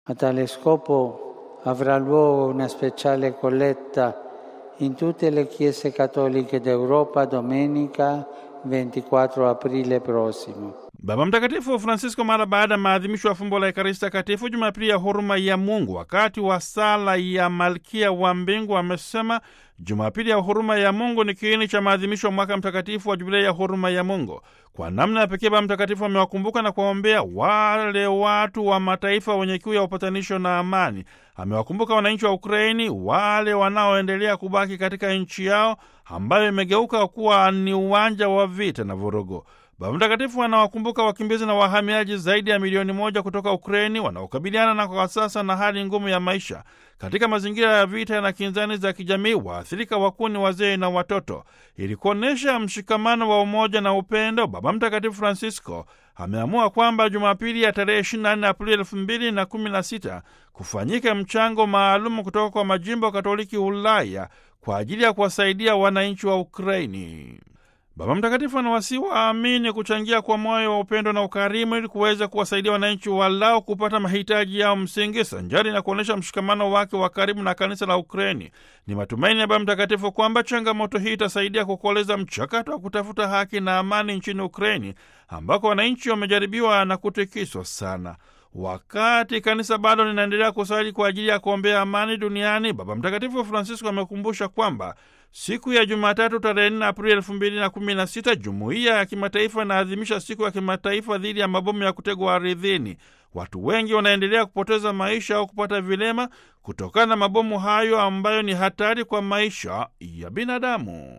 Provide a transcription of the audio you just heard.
A tale scopo avrà luogo una speciale colletta in tutte le chiese cattoliche d'Europa domenica 24 aprile prossimo. Baba Mtakatifu Francisco mara baada ya maadhimisho ya fumbo la Ekaristi Takatifu Jumapili ya huruma ya Mungu, wakati wa sala ya Malkia wa Mbingu, amesema Jumapili ya huruma ya Mungu ni kiini cha maadhimisho ya mwaka mtakatifu wa Jubilei ya huruma ya Mungu. Kwa namna ya pekee, Baba Mtakatifu amewakumbuka na kuwaombea wale watu wa mataifa wenye kiu ya upatanisho na amani. Amewakumbuka wananchi wa Ukraini, wale wanaoendelea kubaki katika nchi yao ambayo imegeuka kuwa ni uwanja wa vita na vurugu. Baba Mtakatifu anawakumbuka wakimbizi na wahamiaji zaidi ya milioni moja kutoka Ukraini wanaokabiliana na kwa sasa na hali ngumu ya maisha katika mazingira ya vita na kinzani za kijamii. Waathirika wakuu ni wazee na watoto. Ili kuonyesha mshikamano wa umoja na upendo, Baba Mtakatifu Francisco ameamua kwamba Jumapili ya tarehe 24 Aprili elfu mbili na kumi na sita kufanyika mchango maalum kutoka kwa majimbo Katoliki Ulaya kwa ajili ya kuwasaidia wananchi wa Ukraini. Baba Mtakatifu anawasihi waamini kuchangia kwa moyo wa upendo na ukarimu ili kuweza kuwasaidia wananchi walao kupata mahitaji yao msingi sanjari na kuonyesha mshikamano wake wa karibu na kanisa la Ukreni. Ni matumaini ya Baba Mtakatifu kwamba changamoto hii itasaidia kukoleza mchakato wa kutafuta haki na amani nchini Ukreni ambako wananchi wamejaribiwa na kutikiswa sana. Wakati kanisa bado linaendelea kusali kwa ajili ya kuombea amani duniani, Baba Mtakatifu Francisco amekumbusha kwamba siku ya Jumatatu tarehe 4 Aprili elfu mbili na kumi na sita jumuiya ya kimataifa inaadhimisha siku ya kimataifa dhidi ya mabomu ya kutegwa ardhini. Watu wengi wanaendelea kupoteza maisha au kupata vilema kutokana na mabomu hayo ambayo ni hatari kwa maisha ya binadamu.